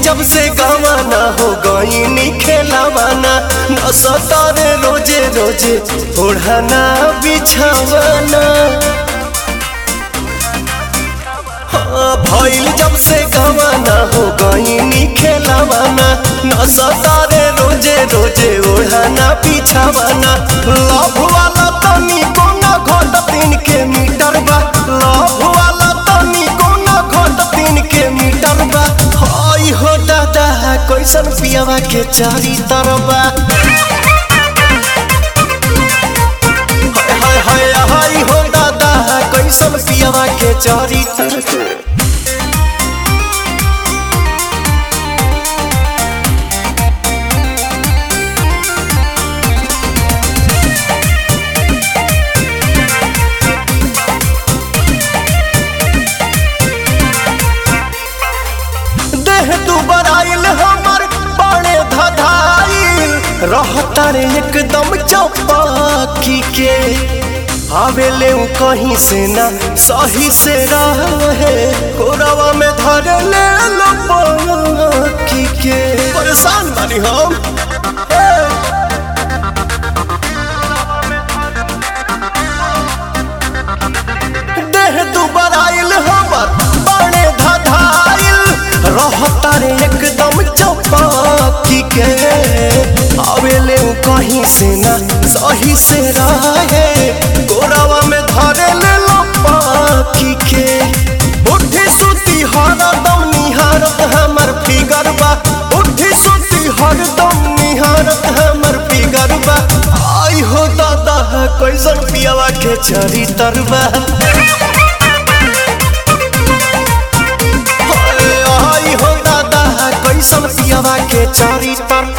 जब से गवाना हो गई खेलावाना न सतारे रोजे रोजे ओढ़ाना बिछावाना हाँ, भइल जब से गवाना हो गई खेलावाना न सतारे रोजे रोजे ओढ़ाना बिछावाना लव वाला तनी कोना घट तीन के मीटर बा लव वाला तनी कोना घट तीन के मीटर बा हई हो दादा कैसन पियावा के चारी तरबा हाय हाय हाय हाय हो दादा कैसन पियावा के चारी तरबा देह तू बराइल हमर बड़े धधाइल रहता रे एकदम चौपाकी के आवेले उ कहीं से ना सही से रहे कोरवा में धर ले लो पाकी के परेशान बानी हम हे। देह दुबर आइल हमर बड़े धधाइल रहता रे एकदम चौपाकी के आवेले उ कहीं से ना सही से रहे गोरवा में धरे ले लो पाकी के उठी सुती हरदम निहारत हमर फिगर बा उठी सुती हरदम निहारत हमर फिगर बा आई हो दादा कैसन पियावा के चरी तरबा आई हो दादा कैसन पियावा के चारी तर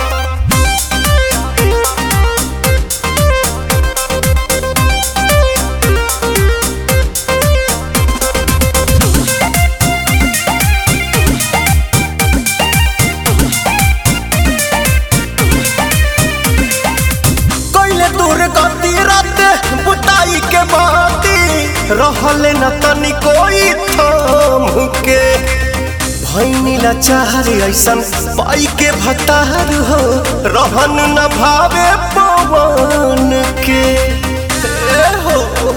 कैले दूर गति रात बुताई के बाती रहले न तनी कोई थाम के भैनी लाचार ऐसन पाई के भतार हो रहन न भावे पवन के ए हो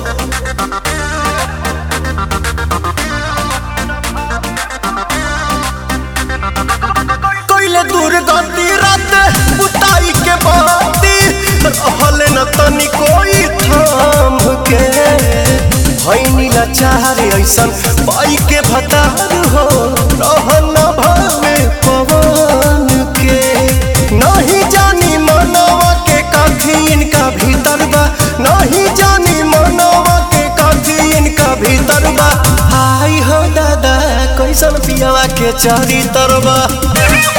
कैले दूर गति रात बुताई के बाती रहले न तनी कोई थाम के भैनी लाचार ऐसन पाई के भतार हो रहन न भावे पवन के नहीं जानी मनवा के काठी इनका भीतर बा नहीं जानी मनवा के काठी इनका भीतर बा हाय हो दादा कैसन पियावा के चारी तरबा